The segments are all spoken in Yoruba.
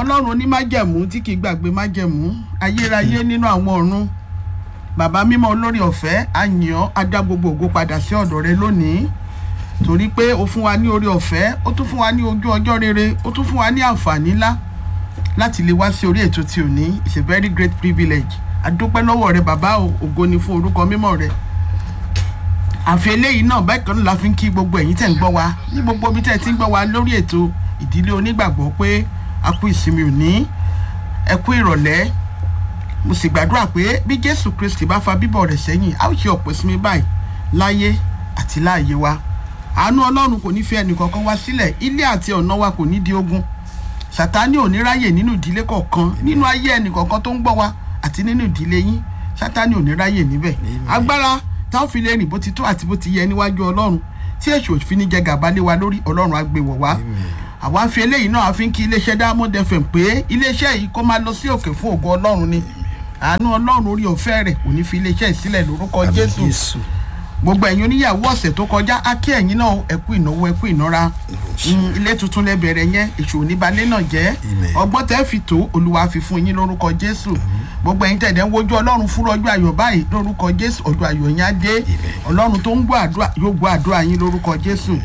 ọlọ́run onímájẹ̀mú tí kì í gbàgbé májẹ̀mú ayérayé nínú àwọn ọ̀run bàbá mímọ́ olórí ọ̀fẹ́ àyàn adá gbogbo ògo padà sí ọ̀dọ̀ rẹ lónìí torí pé o fún wa ní orí ọ̀fẹ́ ó tún fún wa ní ojú ọjọ́ rere ó tún fún wa ní àǹfààní ńlá láti lè wá sí orí ètò tí ò ní it's a very great privilege adúpẹ́ lọ́wọ́ rẹ bàbá o ògo ni fún orúkọ mímọ́ rẹ àfi eléyìí náà báyìí kan náà la fi ń kí gbogbo ẹ̀yin tẹ̀ ń gbọ́ wa ní gbogbo ibi tẹ̀ ti ń gbọ́ wa lórí ètò ìdílé onígbàgbọ́ pé a kú ìsinmi òní ẹ kú ìrọ̀lẹ́ mo sì gbàdúrà pé bí jésù kristi bá fa bíbọ̀ rẹ̀ sẹ́yìn a ó ṣe ọ̀pọ̀ ìsinmi báyìí láyé àti láàyè wa àánú ọlọ́run kò ní fi ẹnìkankan wá sílẹ̀ ilé àti ọ̀nà wa kò ní di ogun sátánì ò ní ráyè nínú ìdílé kọ̀ọ̀kan nínú ayé ẹnìkankan tó ń gbọ́ wa àti nínú ìdílé yín sátánì ò ní ráyè níbẹ̀ agbára tá a fi lè rìn bó ti tó àti bó ti yẹ níwájú ọlọ́run tí èṣù òfin ní jẹ gàba lé wa lórí ọlọ́run á gbé wọ̀ wá àwa fi eléyìí náà a fi ń kí iléeṣẹ́ diamond fm pé iléeṣẹ́ yìí kó máa lọ sí òkè fún ògo ọlọ́run ni àánú ọlọ́run orí ọ̀fẹ́ rẹ̀ kò ní fi iléeṣẹ́ yìí sílẹ̀ lórúkọ jésù gbogbo ẹ̀yin oníyàwó ọ̀sẹ̀ tó kọjá á kí ẹ̀yin náà ẹ̀kú ìnáwó ẹ̀kú ìnára ilé tuntun lẹ bẹ̀rẹ̀ yẹn èṣù oníbalẹ̀ náà jẹ́ ọgbọ́n tẹ́ fi tó olúwa fi fún yín lórúkọ jésù gbogbo ẹ̀yin tẹ̀dẹ̀ ń wojú ọlọ́run fún ọjọ́ ayọ̀ báyìí lórúkọ jésù ọjọ́ ayọ̀ yẹn á dé ọlọ́run tó ń gbọ́ àdúrà yóò gbọ́ àdúrà yín lórúkọ jésù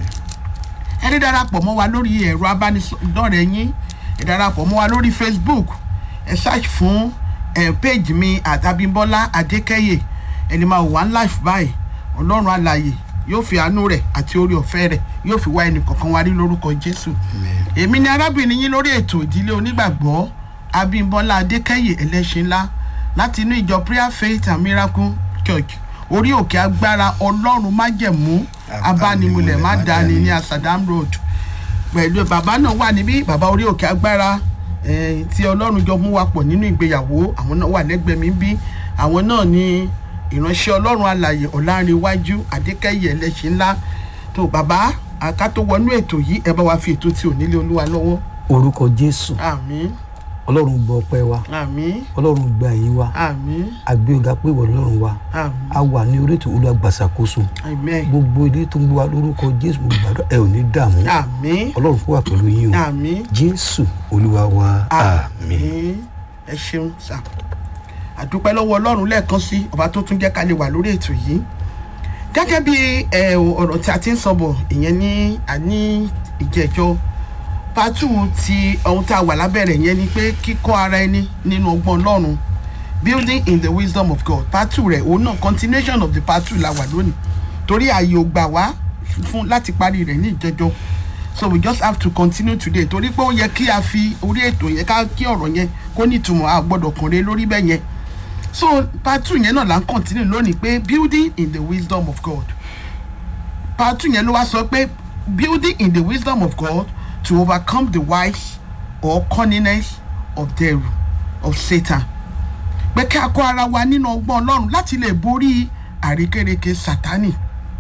ẹni darapọ̀ mọ́ wa lórí ẹ̀rọ abánidọ́rẹ̀ẹ́ yín ẹ darapọ̀ mọ́ wa lórí facebook ẹ search fún ẹ page mi àtàbímbọ́lá adékẹ́yè ẹni máa wà ń life báyìí ọlọ́run alàyè yóò fi àánú rẹ̀ àti orí ọ̀fẹ́ rẹ̀ yóò fi wá ẹnì kọ̀ọ̀kan wá rí lórúkọ jésù èmi ni arábìnrin yín lórí ètò ìdílé onígbàgbọ́ abímbọ́lá adékẹ́yè ẹlẹ́ṣin ńlá láti inú ìjọ prayer faith and miracle church orí òkè agbára ọlọ́run májẹ̀mú abánimulẹ̀ má dání ní asadam road pẹ̀lú bàbá náà wà níbí bàbá orí òkè agbára tí ọlọ́run jọ mú wa pọ̀ nínú ìgbéyàwó àwọn náà wà lẹ́gbẹ̀ẹ́ mi bí àwọn náà ní ìránṣẹ́ ọlọ́run alàyè ọ̀làǹrẹ̀wájú adékẹ́yẹ ẹlẹ́ṣin ńlá tó bàbá àká tó wọnú ètò yìí ẹ bá wa fi ètò tí ò nílé olúwa lọ́wọ́. orúkọ jésù àmín ọlọ́run gbọ́ ọpẹ́ wa àmín ọlọ́run gba ẹ̀yìn wa àmín àgbé ọ̀gá pé ìwọ ọlọ́run wa àmín a wà ní orí ètò olùgbàsàkóso amen gbogbo ilé tó ń gbọ́ wa lórúkọ jésù mo gbàdúrà ẹ ò ní dààmú àmín ọlọ́run kó wà pẹ̀lú yín o àmín jésù olúwa wa àmín. àmín ẹ ṣeun sá àdúpẹ́ lọ́wọ́ ọlọ́run lẹ́ẹ̀kan sí ọba tó tún jẹ́ ká lè wà lórí ètò yìí gẹ́gẹ́ bí ẹ, ọ̀rọ̀ tí a ti ń sọ bọ̀ ìyẹn ní àní ìjẹ́jọ́ pátù ti ohun tá a wà lábẹ́rẹ̀ yẹn ni pé kíkọ́ ara ẹni nínú ọgbọ́n ọlọ́run building in the wisdom of God pátù rẹ̀ òun náà continuation of the pátù la wà lónìí torí ààyè ò gbà wá fún láti parí rẹ̀ ní ìjẹ́jọ́ so we just have to continue today torí pé ó yẹ kí a fi orí ètò yẹn ká kí ọ̀rọ̀ yẹn kó nítumọ̀ a gbọ́dọ̀ kànlé lórí bẹ́ẹ̀ yẹn so part two yẹn náà là ń continue lónìí pé building in the wisdom of God part two yẹn ló wá sọ pé building in the wisdom of God to overcome the wise or cunningness of devil of Satan pé kí a kó ara wa nínú ọgbọ́n Ọlọ́run láti lè borí àrékérekè Sátánì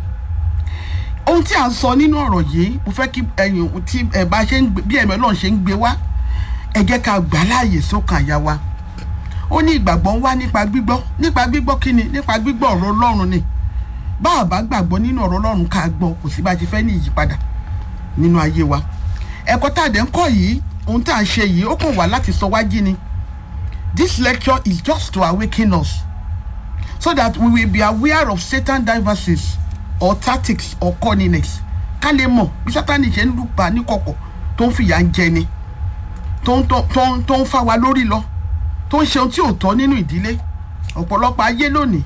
ohun tí a ń sọ nínú ọ̀rọ̀ yìí mo fẹ́ kí ẹ̀yin tí ẹ̀ bá ṣe ń gbé bí ẹ̀mí Ọlọ́run ṣe ń gbé wá ẹ jẹ́ ká gbà láàyè sókàn àyà wa ó ní ìgbàgbọ́ ń wá nípa gbígbọ́ nípa gbígbọ́ kí ni nípa gbígbọ́ ọ̀rọ̀ Ọlọ́run ni bá a bá gbàgbọ́ nínú ọ̀rọ̀ Ọlọ́run ká gbọ́ kò sí bá a ṣe fẹ́ ní ìyípadà nínú ayé wa ẹ̀kọ́ tá a dẹ̀ ń kọ́ yìí ohun tá a ṣe yìí ó kàn wá láti sọ wá jí ni this lecture is just to awaken us so that we will be aware of Satan devices or tactics or cunningness ká lè mọ̀ bí Sátánì ṣe ń lùpà níkọ̀kọ̀ tó ń fìyà ń jẹni tó ń tó ń tó ń fà wá lórí lọ tó ń ṣe ohun tí ò tọ́ nínú ìdílé ọ̀pọ̀lọpọ̀ ayé lónìí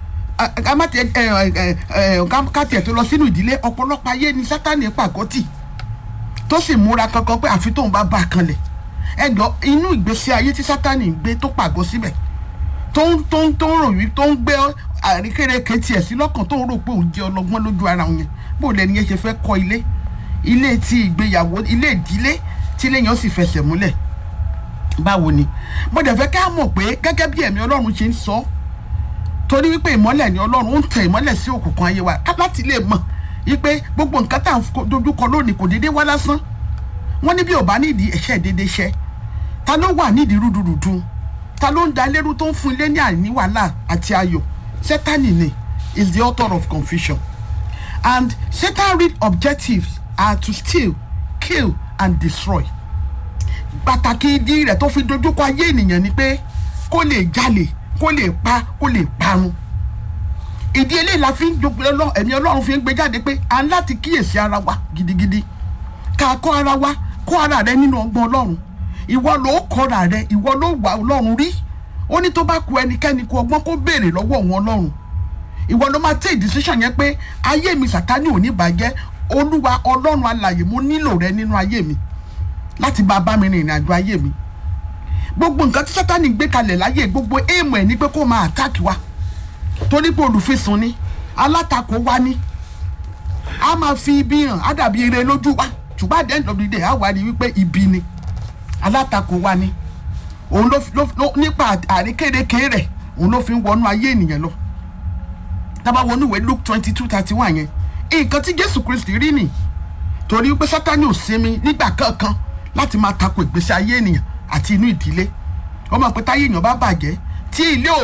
ká tiẹ̀ tó lọ sínú ìdílé ọ̀pọ̀lọpọ̀ ayé ni Sátánì pàgọ́tì tó sì múra kankan pé àfi tóun bá bá a kanlẹ̀ ẹjọ́ inú ìgbésí ayé tí Sátánì ń gbé tó pàgọ́ síbẹ̀ tó ń tó ń tó ń rò wí tó ń gbé àríkèrèké tiẹ̀ sí lọ́kàn tó ń rò pé òun jẹ́ ọlọ́gbọ́n lójú ara òun yẹn bó lẹni yẹn ṣe fẹ́ kọ́ ilé ilé ti ìgbéyàwó ilé ìdílé tí ilé yẹn ó sì fẹsẹ̀ múlẹ̀ báwo ni mo dẹ̀ fẹ́ ká mọ̀ pé gẹ́gẹ́ bí ẹ̀mí Ọlọ́run ṣe ń sọ torí wípé ìmọ́lẹ̀ ni Ọlọ́run ń tẹ ìmọ́lẹ̀ sí òkùnkùn ayé wa ká láti lè mọ̀ wípé gbogbo nǹkan tá à ń dojúkọ lónìí kò déédéé wá lásán wọ́n ní bí ò bá nídìí ẹ̀ṣẹ̀ déédéé ṣẹ ta ló wà nídìí rúdurùdu ta ló ń da lérú tó ń fún ilé ní àìní wàhálà àti ayọ̀ Sátánì ni is the author of confusion and Satan real objectives are to steal kill and destroy pàtàkì ìdí rẹ̀ tó fi dojúkọ ayé ènìyàn ni pé kó lè jalè kó lè pa kó lè parun ìdí eléyìí la fi ń jogbe ọlọ́run ẹ̀mí ọlọ́run fi ń gbé jáde pé à ń láti kíyèsí ara wa gidigidi ká kọ́ ara wa kọ́ ara rẹ nínú ọgbọ́n ọlọ́run ìwọ ló kọ́ra rẹ ìwọ ló wà ọlọ́run rí ó ní tó bá ku ẹnikẹ́ni kú ọgbọ́n kó béèrè lọ́wọ́ wọn ọlọ́run ìwọ ló máa take decision yẹn pé ayé mi sàtánì ò ní bàjẹ́ olúwa ọlọ́run alàyè mo nílò rẹ nínú ayé mi láti bá bá mi rìn ìrìn àjò ayé mi gbogbo nǹkan tí sátánì gbé kalẹ̀ láyé gbogbo èèmọ̀ ẹ̀ ní pé kó máa attack wa torí pé olùfisùn ni alátakò wa ni a máa fi ibi hàn á dàbí ire lójú wa ṣùgbọ́n at the end of the day á wà ní wípé ibi ni alátakò wa ni òun ló ló ló nípa àríkèrèké rẹ̀ òun ló fi ń wọnú ayé ènìyàn lọ tábà wọnú ìwé luke twenty two thirty one yẹn nǹkan tí jésù kristi rí nì torí pé sátani ò sinmi nígbà kankan láti máa tako ìgbésí ayé ènìyàn àti inú ìdílé ó mọ̀ pé táyé èèyàn bá bàjẹ́ tí ilé ò